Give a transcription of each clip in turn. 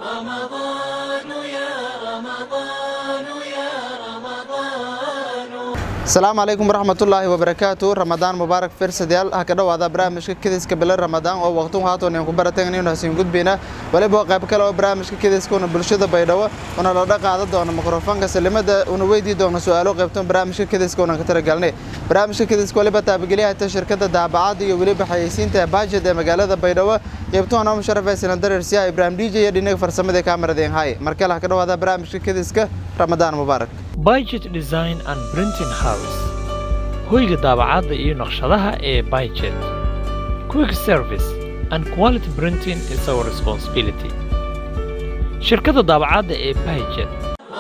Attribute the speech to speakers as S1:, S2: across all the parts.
S1: asalaamu calaykum waraxmatullaahi wabarakaatu ramadaan mubaarak firsadayaal ha ka dhowaada barnaamijka kediska bilo ramadaan oo waqtun haatoon ku baratanaynu hasiin gudbayna waliba qayb kale oo barnaamijka kediska una bulshada baydhabo una la dhaqaada doona mikrofoonka salimada una weydii doona su-aalo qaybtan barnaamijka kediska una ka talagalnay barnaamijka kediska waliba taabagelyahata shirkada daabacada iyo weliba xayeysiinta baajed ee magaalada baydhabo qaybtuhana musharaf sinan dareersiyaha ibraahim dj iyo dhinaga farsamada kaamarada hay markale ha ka dhowaada barnaamijka kediska ramadaan mubaarak
S2: Budget Design and Printing House hoyga daabacadda iyo naqshadaha ee Budget Quick Service and Quality Printing is our responsibility shirkadda daabacadda ee Budget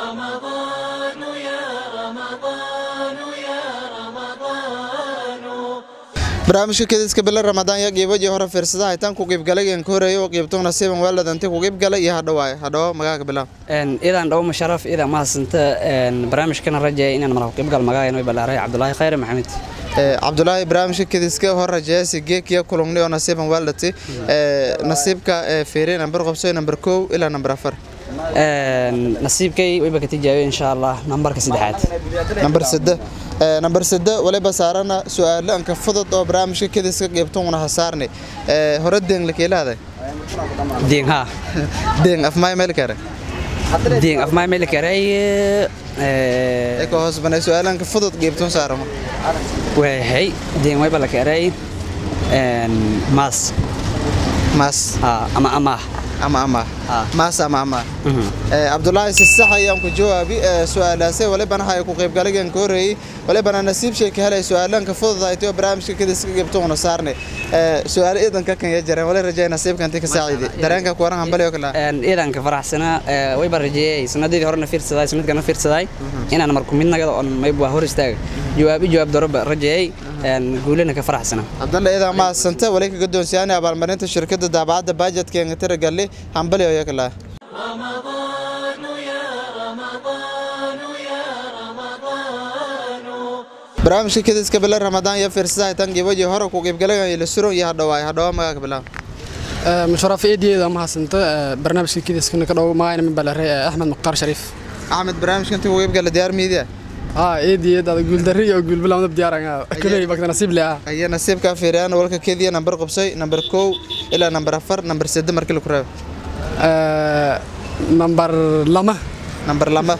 S1: barnaamijka kediska bilo ramadaan ya qiibaji hore fiirsadaha itaan ku qiibgalaygan ka horeeya oo qiibto nasiiban waaladante ku qiibgalay iyo hadhawaaye hadhawo magaaga bilaw
S3: idan dhow musharaf idan mahadsanta barnaamijkana rajeeya inaan mara qiibgal magaayan way balaaray cabdulaahi khayre maxamed
S1: cabdulaahi barnaamijka kediska hor rajeeyasi geekiya kulungni oo nasiiban waalati nasiibka fiiri nambar qobsoy nambar kow ilaa nambar afar
S3: nasiibkay wayba ka tijaabiyo insha allah nambarka saddexaad
S1: nambar sade nambar sade waliba saarana su-aalo anka fudud oo barnaamijka kediska qiibto una hasaarni hore deeng lakeelahada
S3: diin haa
S1: deeng afmaay meel kare
S3: diin afmaay meel karay
S1: eko hoos banay su-aalo anka fudud qiibton saaramo
S3: wahay diin wayba la karay maas
S1: maas
S3: ama amaah
S1: ama ama maas ama ama cabdulaahi si sax ayaan ku jawaabi su-aalaase walibana hay ku qaybgalagan ka horeeyey walibana nasiib shay ka helay su-aalanka fududaytay oo barnaamijka kadiska gibto una saarnay su-aalo iidanka kan ya jareen wali rajay nasiibka intii ka saaciiday dareenka ku waran hambali oo kale
S3: iidanka faraxsana wayba rajeeyay sanadii horena fiirsaday sanadkana fiirsaday inaan marku mid nagada on mayba hor istaaga jawaabi jawaab doroba rajeeyay guulana ka faraxsana
S1: cabdalle iidan mahadsanta wali kaga doonsiyaanay abaalmarinta shirkadda daabacadda baajadka enga tiragalli hambali oo yakala barnaamijka kediska bilo ramadaan iyo fiirsadaha tan gibaji hore ku qiibgalagan ila suron iyo hadhawaay hadhawa magaaga bilaw
S4: musharaf eediyeeda mahadsanta barnaamijka kediskana ka dhow magayna min balare axmed mukhtaar shariif
S1: axmed barnaamijka intii ku qiibgala diyaar miidiya
S4: haa eediyeed ada guuldarri iyo guulbilaamada diyaaranga kuley bakta nasiib le ah
S1: aye nasiibkaa fiiriyaan walka kediya nambar qubsay nambar kow ilaa nambar afar nambar sade markii laku reebo
S4: nambar lama
S1: nambar lama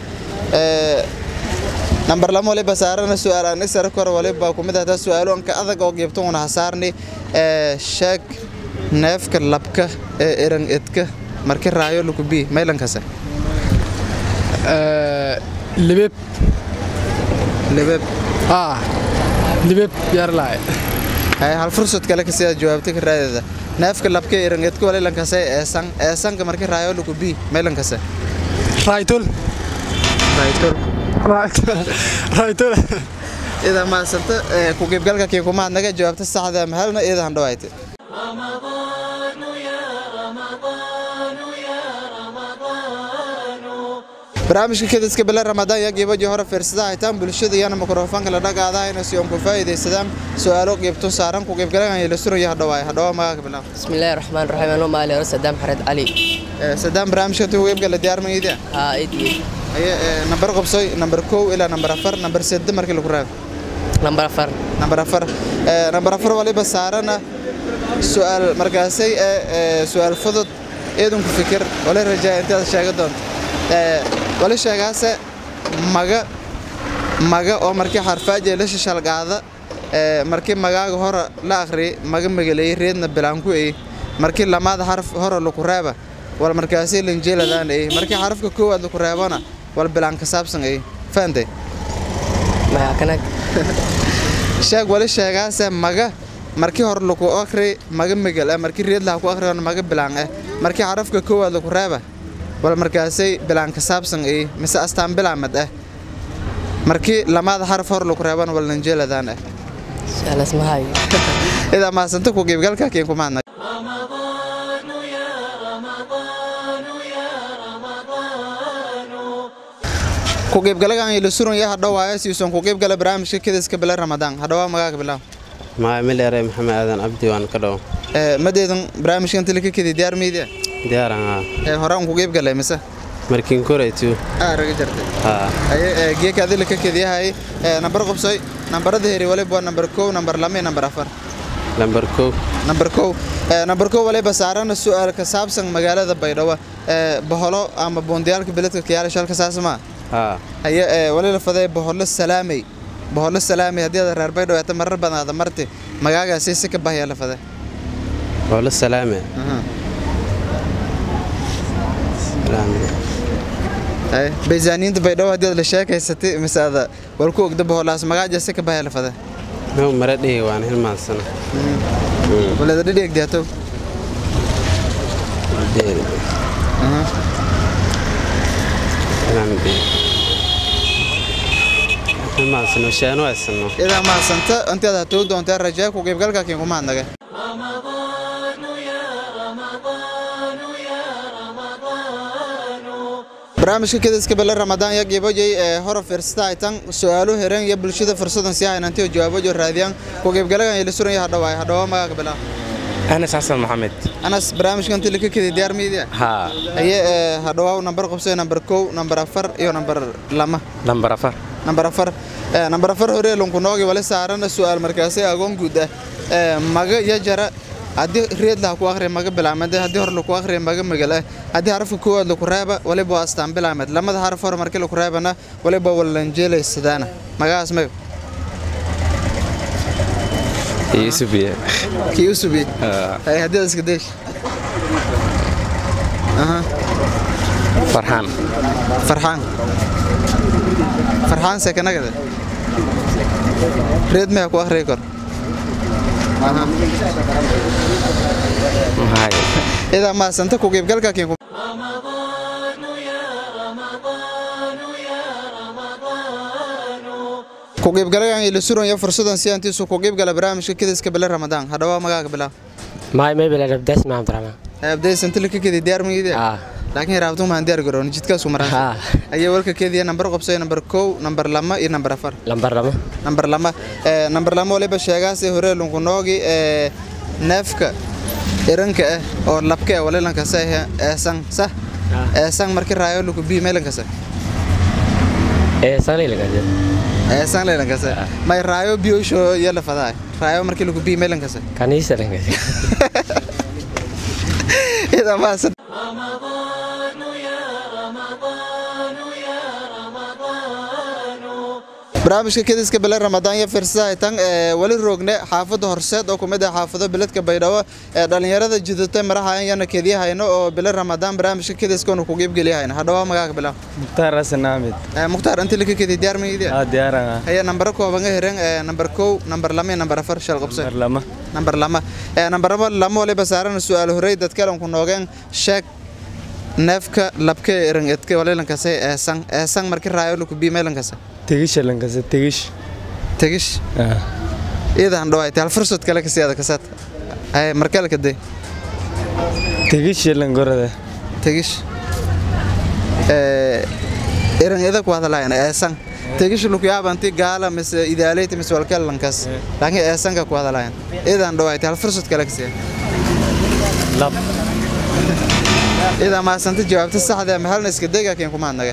S1: nambar lama waliba saarana su-aal aan isara kor waliba kumid ahtaa su-aalo anka adag oo qiibto una hasaarni sheeg neefka labka ee erang edka marki raayo lukubi maylankase
S4: libeeb
S1: libeeb
S4: aa libeeb yaarlaay
S1: hay hal fursad kale kasidaa jawaabta ka raadeeda neefka labka ee erang edka walilankase eesan eesanka marki raayo lukubi maylankase
S4: raaytol
S1: raaytol
S4: raaytol
S1: ida maasanta ku qiibgalka kii kumaadnaga jawaabta saxda mahalna ida handhawaayte barnaamijka kediska bilo ramadaan yaa qiibaji hore fiirsadaha hitaan bulshada iyana mikrofoonka la dhagaadahayna si oon ku faa'iidaysadaan su-aalo qiibto saaran ku qiibgalagan ila suran iyo hadhawaay hadhawa magaaga bilaw
S5: bismillahi raxmaan raxiim anuu maali hore sadaam xared cali
S1: sadaan barnaamijka intii ku qiibgala diyaar maydiya
S5: haa idii
S1: aye nambar qobsoy nambar kow ilaa nambar afar nambar sade markii lagu reebo
S5: lambar afar
S1: nambar afar nambar afar waliba saarana su-aal markaasay su-aal fudud eedanku fikir wali rajaa intaad sheega doonto wali sheegaase maga maga oo markii xarfaaje la shishalgaada markii magaaga hore la akhri maga magaleeyey reedna bilaanku ey markii lamaad xarf hore laku reeba wal markaasay linjeeladaan ey markii xarafka koowaad laku reebana wal bilaan ka saabsan ey fahamtay
S5: maxaa kanag
S1: sheeg wali sheegaase maga markii hore laku akhri maga megal ah markii reed laha ku akhriona maga bilaan ah markii xarafka koowaad laku reeba wal markaasay bilaan ka saabsan ey mise astaan bilaamad ah markii lamaada xaraf hor laku reebana wal linjeeladaan ah
S5: su'aalas mahay
S1: idaa mahadsanta ku qiibgalka kiin kumaadna ku qiibgalagan ila suran ya hadhawaayo siisoon ku qiibgala barnaamijka kediska bila ramadaan hadhawaa magaaga bilaw
S6: maa mileere maxamed aadan cabdi waan ka dhow
S1: madeedan barnaamijka inta laka kedi diyaar meydia
S6: diyaaran haa
S1: ee hore aan ku qeyb galay mise
S6: markiin koraytu
S1: aa raga jartay
S6: haa
S1: haye ee, geeka adila ka kediyahay ee, nambar qubsoy nambarada heri waliba waa nambar kow nambar lama iyo nambar afar
S6: lambar kow
S1: nambar kow ee, nambar kow waliba saarana su-aal ka saabsan magaalada baydhabo ee, boholo ama buundiyaalka beledka kiyaala shalka saas maa
S6: haa
S1: haye ee, wali la faday boholo salaamay boholo salaamay haddii aad reer baydhabo eeta marar badan aada marti magaagaasi si ka bahaya la faday
S6: waa la salaame salaame
S1: haye baysaaniinta baydhabo haddii aad la sheekaysatay mise aada wal ku ogda boholaas magaaja si ka bahaya la faday
S6: noo mara dhihi waan hilmaansana
S1: waleeda dhidheegdiatow
S6: deeri hilmaansano shaano aysano
S1: idaa mahadsanta intaad hatuu doontaa rajaa ku qaybgalka kiin kuma hadnaga barnaamijka kediska bele ramadaan ya qiibojay ee hore fiirsata ay tan su-aalo hereen iyo bulshada fursadan sii haynantiyo jawaabojo raadiyaan ku qaybgalagan ila suran ya hadhawaay hadhawa magaaga bilaa
S7: أنس حسن محمد
S1: anas barnaamijka intii laka kedi diyaar miidiya
S7: ها
S1: haye ee hadhawaaw nambar qabsay nambar kow nambar afar iyo nambar lama
S7: نمبر أفر
S1: nambar afar ee nambar afar hore lunkunoogi wali saarana su-aal markaasi agoon guud ah ee maga iyo jara haddii reed laha ku akhriya maga bilaamad haddii hore laku akhriya maga magal ah haddii xarafka koowaad laku reeba waliba waa astaan bilaamad lamada xaraf hore markii laku reebana waliba walanjeelaysadaana magacaas mayo
S7: يوسف يا
S1: kii u subiye hay haddii aad iska deesh aha
S7: فرحان
S1: farxaan farxaan sekanagada reed maya ku akhriya kor aha
S7: هاي
S1: idaa maasanta ku qaybgalka kiin ku qaybgalagan ila suranya fursadan si antiisu ku qaybgala barnaamijka kediska bele ramadaan hadhawaa magaaga bilaa
S5: maay may bila rabdaas ma abdurrahmaan
S1: abdaysanta laka kedi diyaar miide
S5: ah
S1: laakiin raabtu maan diyaar garoon jidkaasu maraa
S5: ah
S1: ayaa walka kediya nambar qabsay nambar kow nambar lama iyo nambar afar
S5: lambar lama
S1: nambar lama ee nambar lama waliba sheegaasi hore lunkunoogi ee neefka iranka ah oo labka ah walilanka sa eesan sa eesan markii raayo luku bii meelanka sa
S5: ee sanay laga
S1: eesan leelanka sa may raayo biyoosho iyo la fadaa raayo markii luku bii meelanka sa
S5: kaniisa laga
S1: ida maasa barnaamijka kediska bele ramadaan iyo firsadaha tan ee wali roogne xaafadda horseed oo kumid ah xaafado beledka baydhabo ee dhalinyarada jidata marahayan yana kediyahayno oo bele ramadaan barnaamijka kediskoonu ku qiibgeliyahayna hadhawaa magaaga bilaa
S8: mukhtaar xasan axmed
S1: ee mukhtaar inti laka kedi diyaar maydiya
S8: aa diyaaran ah
S1: haya nambaro kooban ga hereen ee nambar kow nambar lama iyo nambar afar shal qabse
S8: mar lama
S1: nambar lama ee nambar lama lama waliba saaran su-aal horey dadkalan ku noogeen sheeg neefka labka eran edka walilankase eesan eesan markii raayo luku bii meelankase
S8: tegisha lankase tegish
S1: tegish
S8: ah
S1: iyadan dhawaaytay hal fursad kale kasi ada kasaad ay markale kadee
S8: tegisha lankorada
S1: tegish ee eran ida ku hadalayan eesan tegish luku yaabanti gaala mise idaaleyta mise walkale lankas laakiin eesanka ku hadalayan iyadan dhawaaytay hal fursad kale kasi
S8: lab
S1: idaa maasanta jawaabta saxda ah mahalna iska dega keen kuma hadnaga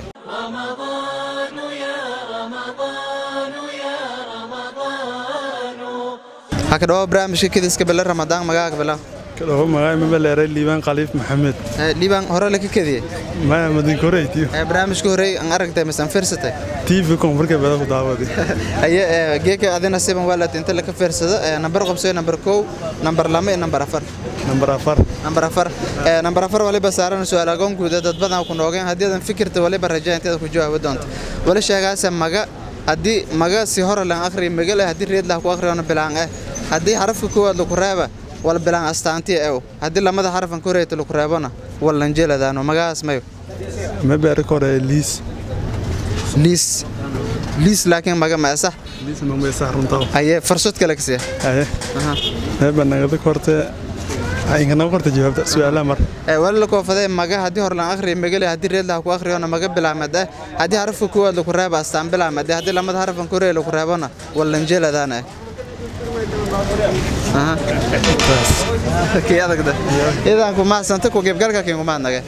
S1: haka dhawo barnaamijka kediska bele ramadaan magaaga bilaa
S9: kadhaho magaay mabaleeray liibaan khaliif maxamed
S1: liibaan hore laka kediyey
S9: maya madinkoreytiyo
S1: ee barnaamijka horey aan aragtay mise aan fiirsatay
S9: tv koonfurka bada ku daawadi
S1: aye ee geeka adina siban waa inta laka fiirsado ee nambar qabsay nambar kow nambar lama iyo nambar afar
S9: nambar afar
S1: nambar afar ee nambar afar waliba saaran su-aal agoon guuda dad badan ku noogeen haddii adan fikirta waliba rajaa inteeda ku jawaabi doonto wali sheegaase maga haddii maga si hore lan akhriya magal ah haddii reed lah ku akhriyoona bilaan ah haddii xarafka koowaad laku reeba wal bilaan astaantiya ew haddii lamada xarafan ka horeeyta laku reebona wallan jeladaano magacaas mayo
S9: mabeeri kore liis
S1: liis liis laakiin maga ma sax
S9: liis mameysa runta
S1: haye farsod kale kasiya
S9: aye meeba nagada korte inganaga korte jawaabta su-aalaha mar
S1: ee wali la koofadee maga haddii hore lan akhriya magale haddii reed lah ku akhriyoona maga bilaamad ah haddii xarafka koowaad laku reeba astaan bilaamad ah haddii lamada xarafan ka horeeya laku reebona wallan jeladaana ah aha kii adagda idan ku mahadsanta ku qaybgalka kiin kuma hadnage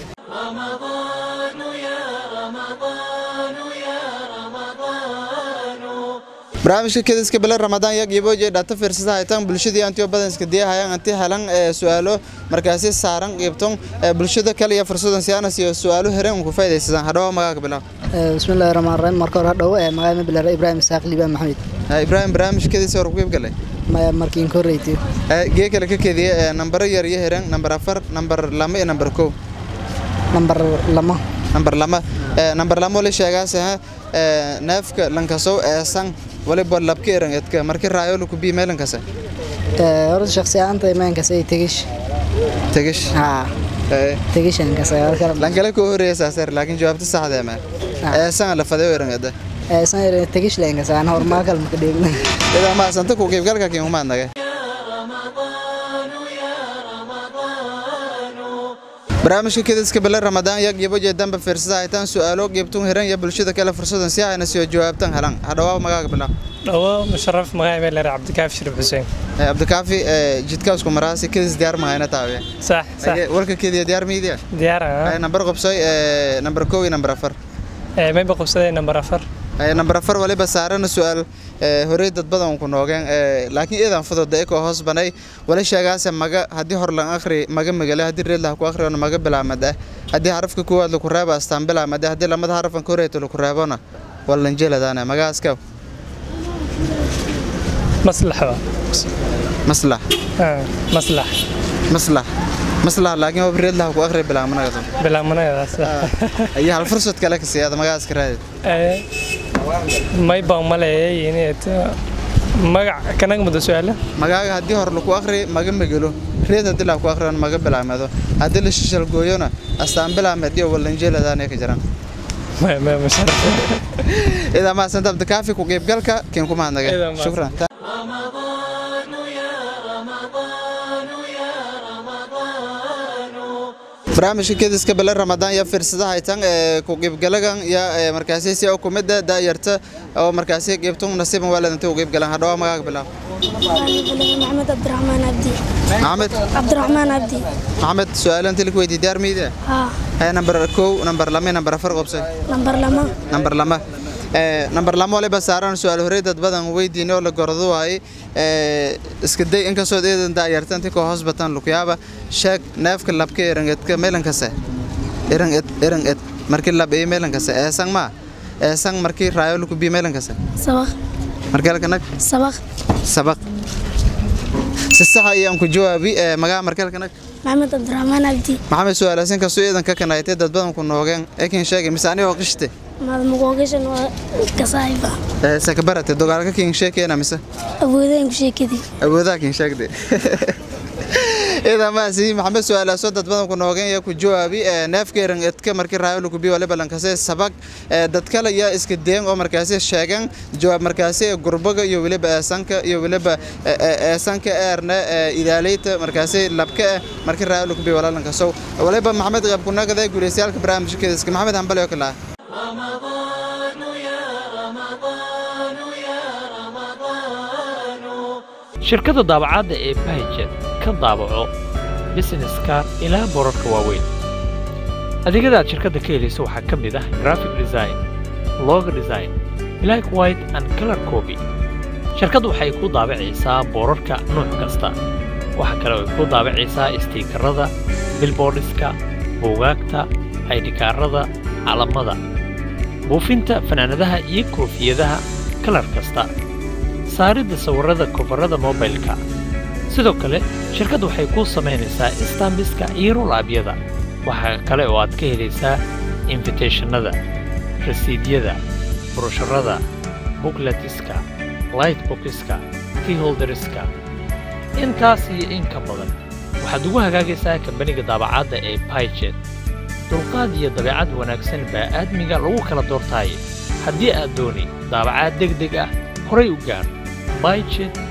S1: barnaamijka kediska bele ramadaan yaa qiibooje dhata fiirsada haytaan bulshadii antiyo badanska diyahayaan anti helan ee su'aalo markaasi saaran qiibton ee bulshada kale iyo fursadan siyaanas iyo su'aalo heren ku faa'idaysadaan hadhawa magaaga bilaw
S10: bismillahi rahmaan rahiim marka hore hadhow ee magaalada bilaar ibraahim isaaq liibaan maxamed
S1: ibraahim barnaamijkadiisa hor ku qiibgalay
S10: maya markiin ka horreeytay
S1: gee kale ka kediye ee nambaro yar iyo heren nambar afar nambar lama iyo nambar kow
S10: nambar lama
S1: nambar lama nambar lama wali sheegaase neefka lankasow eesan waliba labka eran edka markii raayolo ku bii meelankase
S10: horta shakhsi ahaanta imaankase ay tegish
S1: tegish
S10: haa tegishankase
S1: lankale koo horeeya saaseer laakiin jawaabta saxda ma eesan la faday eran edda
S10: eesan eran tegish leenkase aan hormaakal maka dheegna
S1: idaa maasanta ku qiibgalka kiin humaadnage barnaamijka kediska bele ramadaan yaa qiibo jeedanba fiirsada haytaan su'aalo qiibtun hiran iyo bulshada kale fursadan si ayna soo jawaabtan helan hadhawaa magaaga bilaw
S11: dhawo musharaf magaca meel leeyahay cabdikaafi shirif xuseen
S1: cabdikaafi jidkaas ku maraasi kedis diyaar mahayna taawe
S11: sax sax
S1: warka kediya diyaar miidiya
S11: diyaar
S1: nambar qabsoy nambar kow iyo nambar afar
S11: mayba qabsaday nambar afar
S1: nambar afar waliba saarana su'aal horey dad badan ku noogeen laakiin iidan fudud ee ko hoos banay wala sheegaase maga haddii hor lan akhri maga magale haddii reed lah ku akhriyo maga bilaamad ah haddii xarafka koowaad lagu reebo astaan bilaamad ah haddii lamada xarafan ka horeeto lagu reebona wallan jeeladaana magaaska
S11: maslax
S1: maslax
S11: maslax
S1: maslax maslax laakiin waa reed lah ku akhri bilaamanaga
S11: bilaamanayadaas
S1: ayaa hal fursad kale ka siiyada magaaska raadid
S11: may baan maleeyay inay magac kanaga mudo su'aala
S1: magaaga haddii hor lagu akhri maga megelo reed haddii la ku akhriyo maga bilaamado haddii la shishal gooyona astaan bilaamed iyo wallanjeeladaana ka jiraan idaa maasanta abdikaafi ku qiibgalka kiin ku mahadnagay shukran barnaamijka kediska bele ramadaan iyo fiirsadaha haytan ee ku qiibgalagan iyo markaasi si u kumida daayarta oo markaasi qiibtun nasiiban waaladanta u qiibgalan hadhawa magaaga bilaw
S12: محمد عبد الرحمن عبدي
S1: maxamed
S12: عبد الرحمن عبدي
S1: maxamed su-aalo inta laku weydiiy diyaar miide
S12: ها
S1: nambar kow nambar lama nambar afar qobsay
S12: نمبر لما
S1: nambar lama nambar lama waliba saaran su-aal horey dad badan weydiinay oo la gordo waayey iska day inkastoo eedan daayarta intii koo hoos batan lukyaaba sheeg neefka labka erangedka meelankase eranged eranged markii lab ee meelankase eesang ma eesang markii raayo luku bi meelankase
S12: سبق
S1: markii halkanag
S12: سبق
S1: sabaq si sax ayaan ku jawaabi magaa markii halkanag
S12: محمد عبد الرحمن عبدي
S1: maxamed su-aalaasin kastoo eedan ka kanaaytay dad badan ku noogeen ekin sheegay mise anigoo qishte
S12: ما مقوقشن كصايبة
S1: sakabarate dogaalka kin sheekeena mise
S12: أبوذين كشي كذي
S1: awoodaha kin sheegde idaa maasi maxamed su-aalaasoo dad badan ku noogeen iyo ku jawaabi neefkeeran edka markii raayo lagu biyo waliba lankase sabag dad kale yaa iska deen oo markaasi sheegan jawaab markaasi gurbaga iyo weliba eesanka iyo weliba eesanka eerna ilaaleyta markaasi labka eh markii raayo lagu biyo walaalankasow waliba maxamed qaab kunagada guuleystayaalka barnaamijka kediska maxamed hambali oo kale ah
S2: shirkadda daabacadda ee bahijet ka daabaco busineska ilaa boorarka waaweyn adeegyada aad shirkadda ka helayso waxaa ka mid ah graphic design logo design black white and color copy shirkaddu waxay ku daabacaysaa boorarka nuuc kasta waxaa kale oo ay ku daabacaysaa istiikarada bilboodhiska buugaagta aydhikaarada calamada buufinta fanaanadaha iyo koofiyadaha kalar kasta saaridda sawirrada kofarrada mobilka sidoo kale shirkaddu waxay kuu samaynaysaa istambiska iyo rolaabyada waxaa kale oo aad ka helaysaa infiteshannada rasiidyada brosharada bukletiska lightbokiska keyholderiska intaas iyo in ka badan waxaad ugu hagaagaysaa kambaniga daabacadda ee baijet dulqaad iyo dabeecad wanaagsan baa aadmiga lagu kala doortaaye haddii aad dooni daabacaad deg deg ah horay u gaar baijet